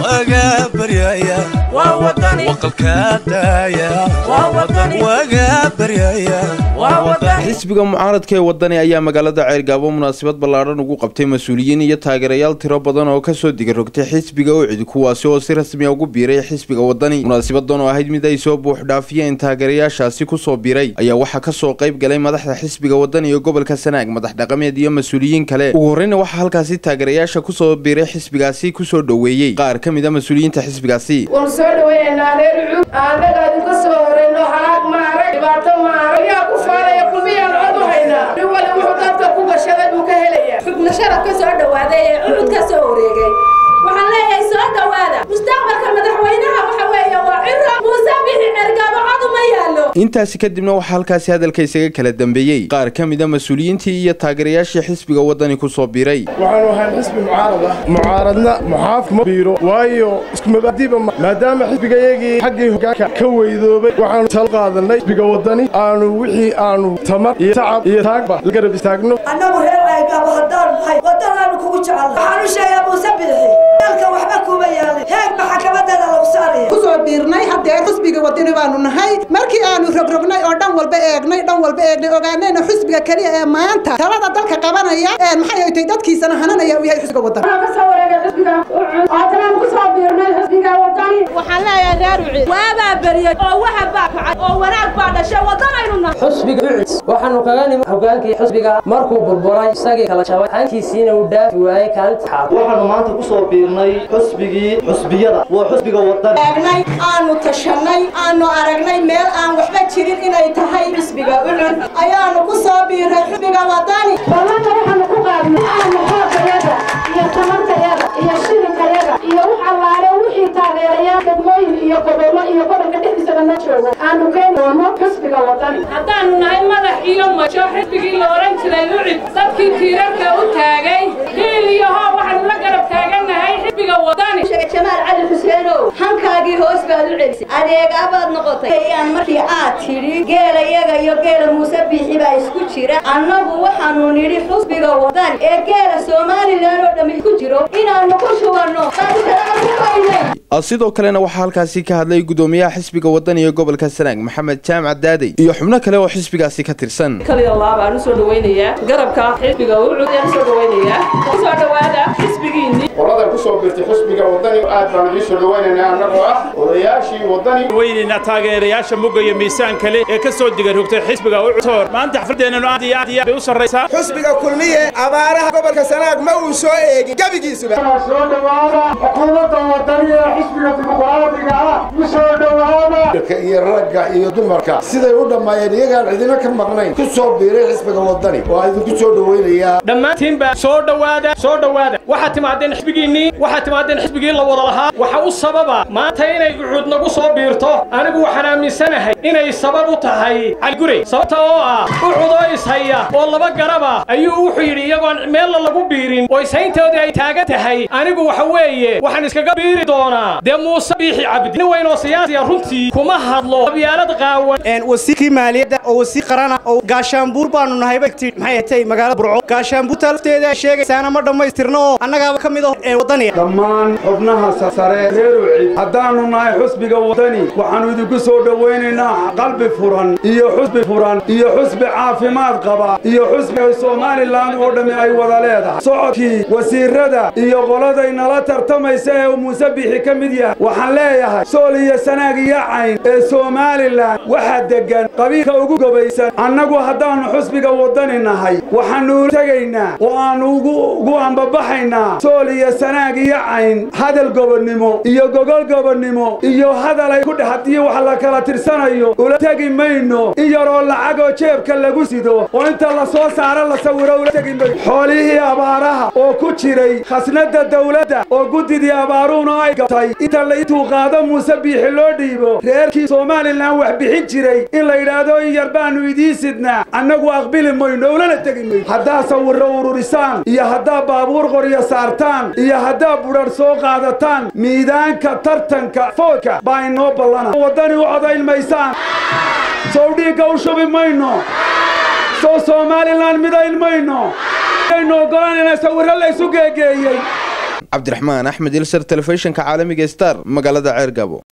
waga baryaya waqalka daaya waga baryaya xisbiga mucaaradka ee wadani ayaa magaalada ceyrgaabo munaasabad ballaadhan ugu qabtay mas-uuliyiin iyo taageerayaal tiro badan oo kasoo digarogtay xisbiga ucid kuwaasi oo si rasmiya ugu biiray xisbiga wadani munaasabadan oo ahayd mid ay soo buuxdhaafiyeen taageerayaashaasi kusoo biiray ayaa waxaa kasoo qayb galay madaxda xisbiga wadani iyo gobolka sanaag madax dhaqameed iyo mas-uuliyiin kale ugu horreyna waxaa halkaasi taageerayaasha kusoo biiray xisbigaasi kusoo dhoweeyey qaar ka mid a mas-uuliyiinta xisbigaasi waan soo dhaweynaa reer ucud aanaga idinka soo horeyno haag maarag dhibaato maarag ayaa ku faanaya kulmiyaan cod u haynaa nin wali wuxuu dadka ku gashaday buu ka helaya xubno sharaf ka soo dhawaaday ee ucud ka soo wareegay waxaan leeyahay soo dhawaada mustaqbalka madaxweynaha waxa weeye waa ciro muuse bixi cergaabo cod uma yaallo intaasi kadibna waxaa halkaasi hadalka isaga kala dambeeyey qaar ka mid a mas-uuliyiintii iyo taageerayaashii xisbiga wadani kusoo biiray waxaanu ahayn xisbi mucaarad ah mucaaradna muxaaf ma biiro waayo isku mabaadiba maadaama xisbigayagii xaggii hogaanka ka weydoobay waxaanu tal qaadanay xisbiga wadani aanu wixii aanu tamar iyo tacab iyo taagba la garab istaagno annagu reer ceergaabo haddaan nahay wadanaanu kugu jecel waxaanu sheegaa muuse bixi dalka waxba kuma yaalin heeg maxakamadada lagu saaraya kusoo biirnay haddee xusbiga wadani baanu nahay markii aanu rogrognay oo dhan walba eegnay dhan walba eegnay ogaanayna xusbiga keliya ee maanta talada dalka qabanaya ee maxay ay tahay dadkiisana hananaya uu yahay xusbiga wadani waxaan ka soo wareegay xisbiga ucud haddana ku soo biirnay xisbiga wadani waxaan leeyahay reer ucid waabaa beriyey oo waxa baa kacay oo wanaag baa dhashay wadanaynu nahay xusbiga ucid waxaanu kaga nimi hogaankii xusbiga markuu burburay isagii kala jabay hankiisiina uu dhaafi waayey kaalinta xaad waxaanu maanta ku soo biirnay xusbigii xusbiyada waa xusbiga wadani eegnay aanu tashanay aanu aragnay meel aan waxba jirin inay tahay xusbiga ucud ayaanu ku soo biiray xusbiga wadani ballanna waxaanu ku qaadnay aanu xoogayada iyo tamartayada iyo shilinkayaga iyo wax allaale wixii taageerayaa degmooyin iyo gobollo iyo gobolka dhexdiisaba na joogo aanu keeni doono xisbiga wadani haddaanu nahay madax iyo majo xisbigii la odhan jiray ucid dadkii tiirarka u taagay hiil iyo hoob waxaanu la garab taagannahay xisbiga wadani jamaal cali xuseenow hankaagii hoos baad u celisay adeegaa baad noqotay aan markii aad tidhi geela iyaga iyo geela muuse biixi baa isku jira annagu waxaanu nidhi xusbiga wadani ee geela somalilan oo dhammi ku jiro inaannu ku shubanno sidoo kalena waxaa halkaasi ka hadlay gudoomiyaha xisbiga wadani ee gobolka sanaag maxamed jaamac daadey iyo xubno kale oo xisbigaasi ka tirsan kaliya laab aan usoo dhawaynayaa garabka xisbiga ucud aan usoo dhawaynayaa kusoo dhawaada xisbigiinni qolada ku soo biirtay xusbiga wadani aad baan idiin soo dhawaynaynaa annagoo ah odayaashii wadani weynayna taageerayaasha mugga iyo miisaan kale ee ka soo digarogtay xisbiga ucud maanta xafladeennanu aad iyo aad iyo bay u sarraysaa xusbiga kulmiye abaaraha gobolka sanaag ma uu soo eegin gebigiisuba soo dhawaada xukuumadda wadani ee xisbiga dimuqraadiga ah ku soo dhawaada iyo ragga iyo dumarka siday u dhammaayeen iyagaan cidina ka maqnayn ku soo biiray xisbiga wadani waa idinku soo dhawaynayaa dhammaantiinba soo dhowaada soo dhowaada waxaad timaadeen xisbigiinnii waxaad timaadeen xisbigii la wada lahaa waxa u sababa maanta inay ucuud nagu soo biirto anigu waxaan aaminsanahay inay sabab u tahay caligurey sababta oo ah ucudoo ishaya oo laba garaba ayuu wuxuu yidhi iyagoon meella lagu biirin oo ishayntoodii ay taagan tahay anigu waxa weeye waxaan iskaga biiri doonaa dee muuse biixi cabdi nin weyn oo siyaasiya runtii kuma hadlo qabyaalad qaawan wasiirkii maaliyadda oo wasiir qarana oo gaashaanbuur baanu nahay bagti maxay hatay magaalada burco gaashaanbuurta lafteeda ay sheegaysaana ma dhammaystirno oo annagaaba ka mid ah ee wadaniga dhammaan xubnaha sare reer ucid haddaannu nahay xusbiga wadani waxaannu idinku soo dhowaynaynaa qalbi furan iyo xusbi furan iyo xusbi caafimaad qaba iyo xusbiga somalilan oo dhammi ay wada leedahay socodkii wasiirada iyo qoladay nala tartamaysa ee muuse biixi ka mid yahay waxaan leeyahay sool iyo sanaag iyo cayn ee somalilan waxaa deggan qabiilka ugu gobaysan annagu haddaannu xusbiga wadani nahay waxaannu tegaynaa oo aannu ugu ambabaxaynaa sool iyo sanaag iyo cayn hadal gobonnimo iyo gogol gobonnimo iyo hadal ay ku dhex haddii wax la kala tirsanayo ula tegi mayno in yaroo lacagoo jeebka lagu sido oo inta la soo saaro la sawiro ula tegi mayno xoolihii abaaraha oo ku jiray khasnadda dawladda oo guddidii abaaruhuna ay gatay inta la intuu qaado muuse biixi loo dhiibo reerkii somalilan wax bixin jiray in la yidhaahdo in yar baannu idiin sidnaa annagu aqbili mayno ulana tegi mayno haddaa sawirro ururisaan iyo haddaa baabuur qoryo saartaan iyo haddaa budhar soo qaadataan miidaanka tartanka foodka baa inoo ballana waddani u codayn maysaan sow dhiigga u shubi mayno soo somalilan midayn mayno aynu ogolaan inay sawirro la isu geegeeyey cabdiraxmaan axmed ilsar telefishinka caalamiga star magaalada ceergaabo